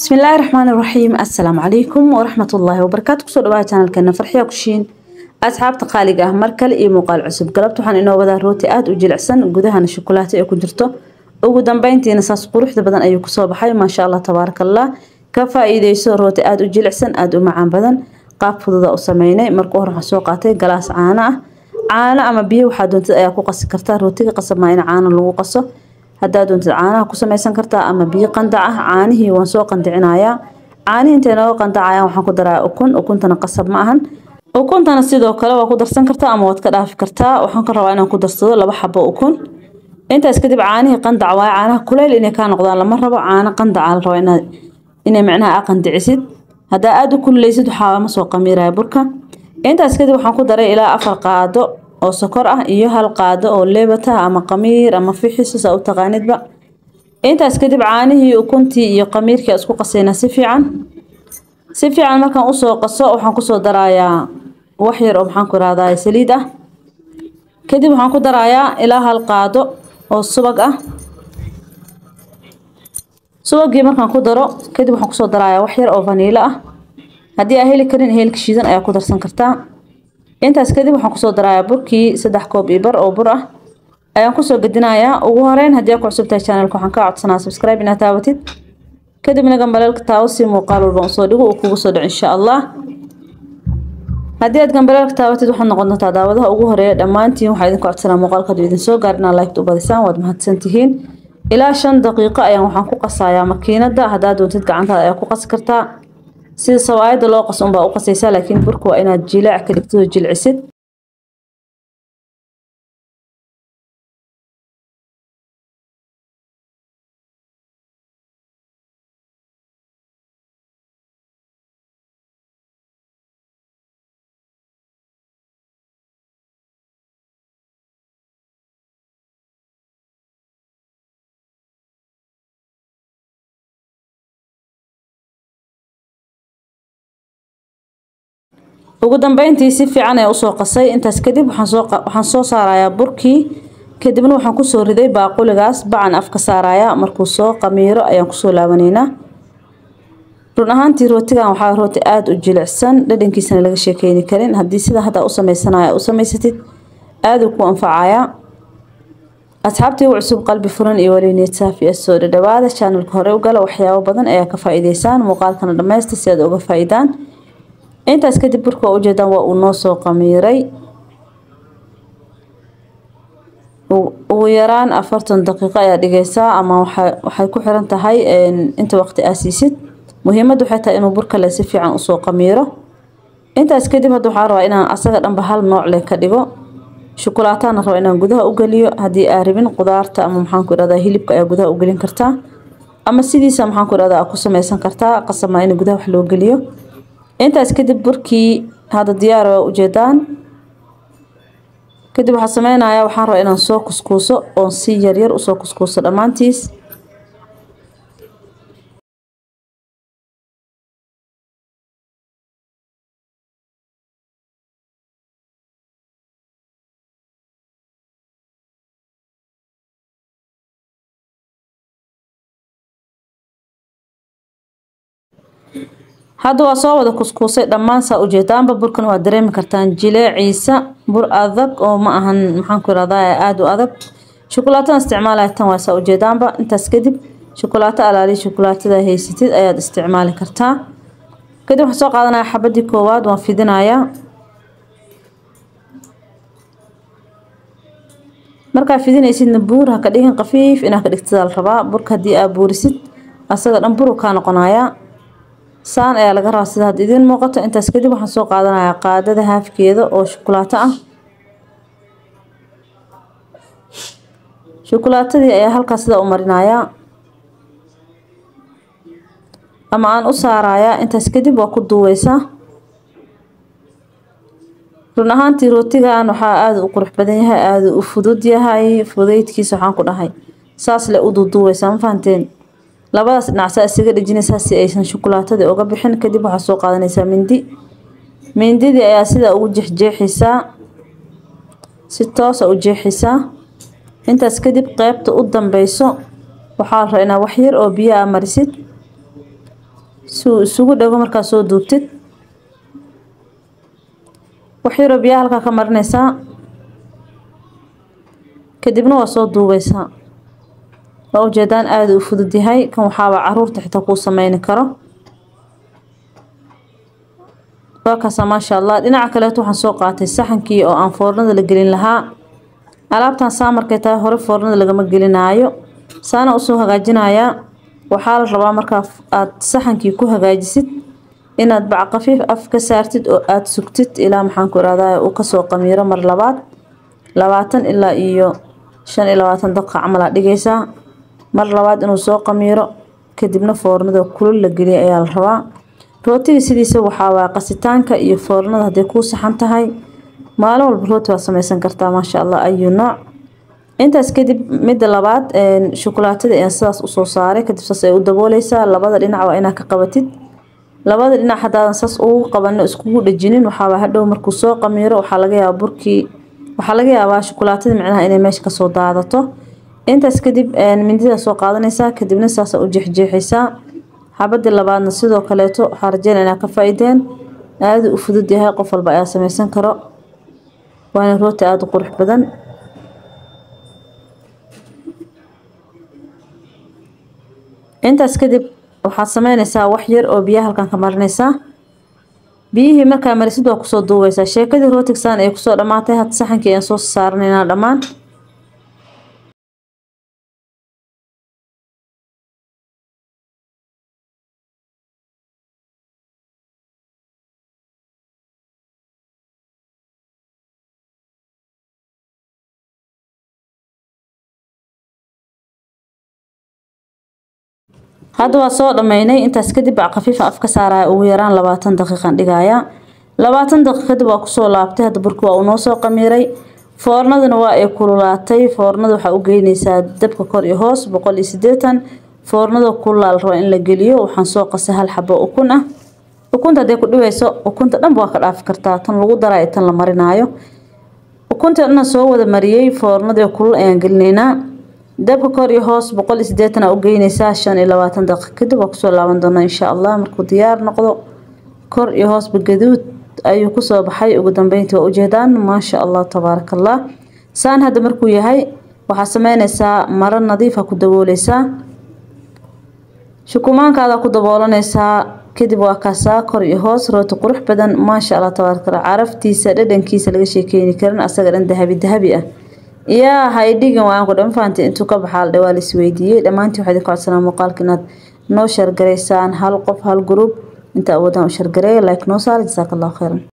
bismillaahi raxmaani raxiim assalaamu calaykum waraxmatullaahi wabarakaatu kusoo dhawaada janalkeena farxiya kushiin asxaabta qaaliga ah mar kale iyo muuqaal cusub galabta waxaan inoo wadaa rooti aada u jilicsan gudahana shukulaato ee ku jirto ugu dambeyntiina saas quruxda badan ayuu kusoo baxay maasha allah tabaarakallah ka faa-iideyso rooti aada u jilicsan aada u macaan badan qaab fududa u sameynay marka hore waxaan soo qaatay galaas caano ah caano ama biyo waxaa doontid ayaa ku qasi kartaa rootiga qasab maa in caano lagu qaso haddaa doontid caanaha ku samaysan kartaa ama biyo qandac ah caanihii waan soo qandicinayaa caanihii intay nooga qandacayaan waxaan ku daraa ukun ukuntana qasab ma ahan ukuntana sidoo kale waa ku darsan kartaa ama waad ka dhaafi kartaa waxaan ka rabaa inaan ku darsado laba xabo ukun intaas kadib caanihii qandac waaye caanaha kuleyl inay kaa noqdaan lama rabo caano qandaca la rabo inaad inay macnaha a qandicisid haddaa aada u kululeysid waxaa ma soo qamiiraya burka intaas kadib waxaan ku daray ilaa afar qaado oo sokor ah iyo hal qaado oo leebata ama qamiir ama fixis saa u taqaanidba intaas kadib caanihii ukuntii iyo qamiirkii isku qasayna si fiican si fiican markaan usoo qaso waxaan kusoo darayaa wax yar oo maxaan ku irahdaa saliid ah kadib waxaan ku darayaa ilaa hal qaado oo subag ah subagii markaan ku daro kadib waxaan kusoo darayaa wax yar oo vaniilo ah haddii aa heli karin heelka shiidan ayaa ku darsan kartaa intaas kadib waxaan kusoo darayaa burkii saddex koob iyo bar oo bur ah ayaan kusoo gedinayaa ugu horeyn haddii aa ku cusub tahay channelka waxaan kaa codsanaa subscribe inaad taabatid kadibna gambaleelka taawo si muuqaal walba usoo dhigo uu kugu soo dhaco insha allah haddii aad gambaleelka taabatid waxaad noqon doontaa daawadaha ugu horeeya dhammaantiin waxaa idinku codsanaa muuqaalka hadduu idin soo gaar inaad liked u badisaan waad mahadsantihiin ilaa shan daqiiqo ayaan waxaan ku qasayaa makiinada haddaad doontid gacantaada ayaa ku qasi kartaa sida sawaayada loo qaso unbaa u qasaysaa laakiin burka waa inaad jilaac ka dhigtid oo jilcisid ugu dambeyntii si fiican ee usoo qasay intaas kadib waxaan soo saarayaa burkii kadibna waxaan kusoo riday baaquligaas bacan afka saarayaa markuu soo qamiiro ayaan kusoo laabanaynaa run ahaantii rootigan waxaa rooti aada u jilicsan dhadhankiisana laga sheekeyni karin haddii sida hadda u sameysanaya u samaysatid aaduu ku anfacayaa asxaabtii u cusub qalbi furan iyo weli niyad saafi ah soo dhadhawaada channelka hore u gala waxyaabo badan ayaa ka faa-iideysaan muuqaalkana dhammaysta si aad uga faa-iidaan intaas kadib burka waa ujeedaan waa uu noo soo qamiiray ugu yaraan afartan daqiiqo ayaa dhigaysaa ama waxay ku xiran tahay inta waqti aa siisid muhiimadda waxay tahay inuu burka le si fiican usoo qamiiro intaas kadib hadda waxaa rabaa inaan asaga dhanba hal nooc leh ka dhigo shukulaatana raba inaan gudaha u geliyo haddii aa rabin qudaarta ama maxaan ku irahdaa hilibka ayaa gudaha u gelin kartaa ama sidiisa maxaan ku irahdaa aa ku sameysan kartaa qasamaa in gudaha wax loo geliyo intaas kadib burkii hadda diyaar waa ujeedaan kadib waxaa sameynayaa waxaan rabaa inaan soo kuskuuso oon si yaryar usoo kuskuuso dhammaantiis hadda waa soo wada kuskuusay dhammaan saa ujeedaanba burkan waa dareemi kartaan jileeciisa bur adag oo ma ahan maxaanku irahdaa aada u adag shukulaatada isticmaalaya tan waa saa ujeedaanba intaas kadib shukulaato alaali shukulaatada haysatid ayaad isticmaali kartaa kadib waxaan soo qaadanaya xabadii koowaad waan fidinayaa markaa fidinaysidna buur ha ka dhigin qafiif inaa ka dhigtidaa la rabaa burka haddii aa buurisid asaga dhan buru kaa noqonayaa saan ayaa laga rabaa sida hadda idiin muuqato intaas kadib waxaan soo qaadanayaa qaadada haafkeeda oo shukulaato ah shukulaatadii ayaa halkaas sida u marinayaa ama aan u saarayaa intaas kadib waa ku duuweysaa run ahaantii rootigan waxaa aada u qurux badan yahay aada u fudud yahay fudeydkiisa waxaan ku dhahay saas le u duuduuweysaa ma fahanteen labadaas dhinacsaa isaga dhejinaysaa si aysan shukulaatadii uga bixin kadib waxaa soo qaadanaysaa mindi mindidii ayaa sidaa ugu jeexjeexaysaa si toosa u jeexaysaa intaas kadib qeybta u dambeyso waxaa la rabaa inaa wax yar oo biyo a marisid si uu isugu dhago markaa soo duubtid wax yaroo biyaha halkaa ka marinaysaa kadibna waa soo duubeysaa waa ujeedaan aada u fudud yahay kan waxaaba caruurta xitaa kuu sameyni karo waa kaasa maasha allah dhinaca kaleeto waxaan soo qaatay saxankii oo aan foornada la gelin lahaa alaabtan saa markay tahay hore foornada lagama gelinaayo saana usoo hagaajinayaa waxaa la rabaa markaa aada saxankii ku hagaajisid inaad bac qafiif af ka saartid oo aada sugtid ilaa maxaanku irahdaa uu kasoo qamiiro mar labaad labaatan ilaa iyo shan iyo labaatan daqiiqa camal aad dhigaysaa mar labaad inuu soo qamiiro kadibna foornada kulul la geliya ayaa la rabaa rootiga sidiisa waxaa waa qasitaanka iyo foornada hadday kuu saxan tahay maalin walba rooti waa sameysan kartaa maasha allah ayu nooc intaas kadib midda labaad shukulaatada ayaan sidaas usoo saaray kadib saas ay u dabooleysaa labada dhinac waa inaad ka qabatid labada dhinac haddaadan saas ugu qabano iskugu dhajinin waxaaba hadhow markuu soo qamiiro waxaa laga yaabaa burkii waxaa laga yaabaa shukulaatada micnaha inay meesha kasoo daadato intaas kadib mindida soo qaadanaysaa kadibna saasa u jeexjeexaysaa xabadii labaadna sidoo kaleeto waxaa rajeyn inaa ka faa-ideen aada u fudud yahay qof walba ayaa sameysan karo waana rooti aada u qurux badan intaas kadib waxaad sameynaysaa wax yar oo biyaha halkan ka marinaysaa biyihii markaa marisid waa kusoo duubeysaa sheekadii rootigsaan ay kusoo dhammaatay hadda saxankii ayaan soo saaranaynaa dhammaan hadda waa soo dhammeynay intaas kadib bac khafiifa af ka saaraya ugu yaraan labaatan daqiiqan dhigaya labaatan daqiiq kadib waa kusoo laabtay hadda burki waa uu noo soo qamiiray foornaduna waa ay kululaatay foornada waxaa u geynaysaa dabka kor iyo hoos boqol iyo sideetan foornada kululaal raba in la geliyo waxaan soo qasay hal xabo ukun ah ukunta hadday ku dhibayso ukunta dhanba waa ka dhaafi kartaa tan lagu daraayo tan la marinaayo ukunta dhanna soo wada mariyey foornadii kulul ayaan gelinaynaa dabka kor iyo hoos boqol iyo sideetan aa u geynaysaa shan iyo labaatan daqiiq kadib waa kusoo laaban doonaa insha allah markuu diyaar noqdo kor iyo hoosba gaduud ayuu kusoo baxay ugu dambeyntii waa ujeedaan maasha allah tabaaraka allah saan hadda markuu yahay waxaa sameynaysaa maro nadiifa ku dabooleysaa shukumaankaada ku daboolanaysaa kadib waa kaasaa kor iyo hoos rooti qurux badan maasha allah tabaaraka allah caraftiisa dhadhankiisa laga sheekeyni karin asaga dhan dahabi dahabi ah yaa haydhigin waan ku dhan fahamtay intuu ka baxaa la dhawaa laisweydiiyey dhammaantii waxaa idin ku codsanaa muuqaalka inaad noo shargaraysaan hal qof hal gruub inta awoodaan u shargareeya like noo saara jasaaka allahu khayran